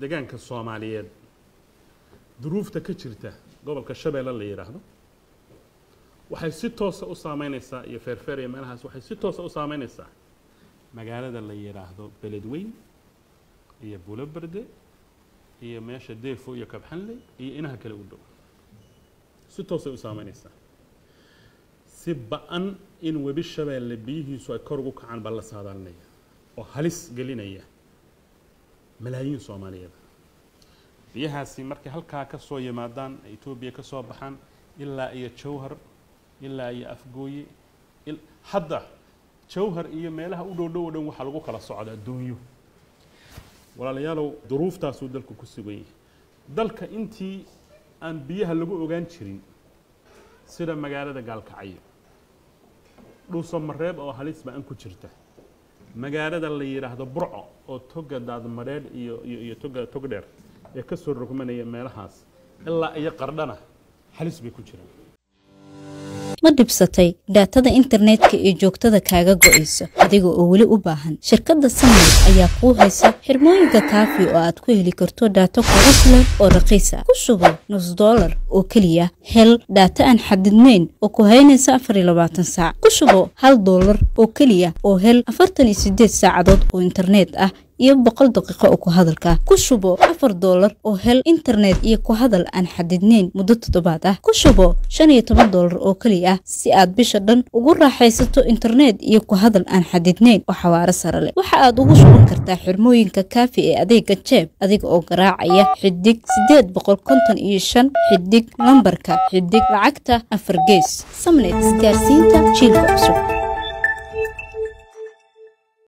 degaanka soomaaliyeed duruufta ka jirta gobolka shabeelle la yidhaahdo waxay si toosa u saameynaysaa iyo feerfeer iyo meelahaas waxay si toosa u saameynaysaa magaalada la yidhaahdo beledweyn iyo buloberde iyo meesha deefo iyo kabxanle iyo inaha kale u dhow si toosay u saameynaysaa si ba-an in webi shabeelle biyihiisu ay kor ugu kacaan baa la saadaalinaya oo halis gelinaya malaayiin soomaaliyeed biyahaasi markay halkaa ka soo yimaadaan etoobiya ka soo baxaan ilaa iyo jawhar ilaa iyo afgooye hadda jawhar iyo meelaha u dhow dhow o dhan waxaa lagu kala socda adduunyo walaalayaalow duruuftaasuu dalku ku sugan yahay dalka intii aan biyaha lagu ogaan jirin sida magaalada gaalkacyo dhuuso mareeb oo halis ba-an ku jirta magaalada la yidhaahdo burco oo toga daadmadheedh iyo iyo iyo toga tog dheer ee ka soo rogmanaya meelahaas ilaa iyo qardhana halis bay ku jiraan ma dhibsatay dhaatada internetka ee joogtada kaaga go'aysa adiga oo weli u baahan shirkadda samayl ayaa kuu haysa xirmooyinka kaafi oo aad ku heli karto dhaato kugu filan oo raqiis ah ku sugo nus dollar oo keliya hel dhaata aan xadidnayn oo ku haynaysa afar iyo labaatan saac ku sugo hal dollar oo keliya oo hel afartan iyo sideed saacadood oo internet ah iyo boqol daqiiqo oo ku hadalka ku shubo afar doolar oo hel internet iyo ku hadal aan xadidnayn muddo toddobaad ah ku shubo shan iyo toban doolar oo keliya ah si aad bisha dhan ugu raaxaysato internet iyo ku hadal aan xadidnayn oo xawaaro sare leh waxa aad ugu shuban kartaa xirmooyinka kaafi ee adeega jeeb adiga oo garaacaya xidig sideed boqol konton iyo shan xidig lambarka xidig lacagta afar gees samnet isgaarsiinta jiilka cusub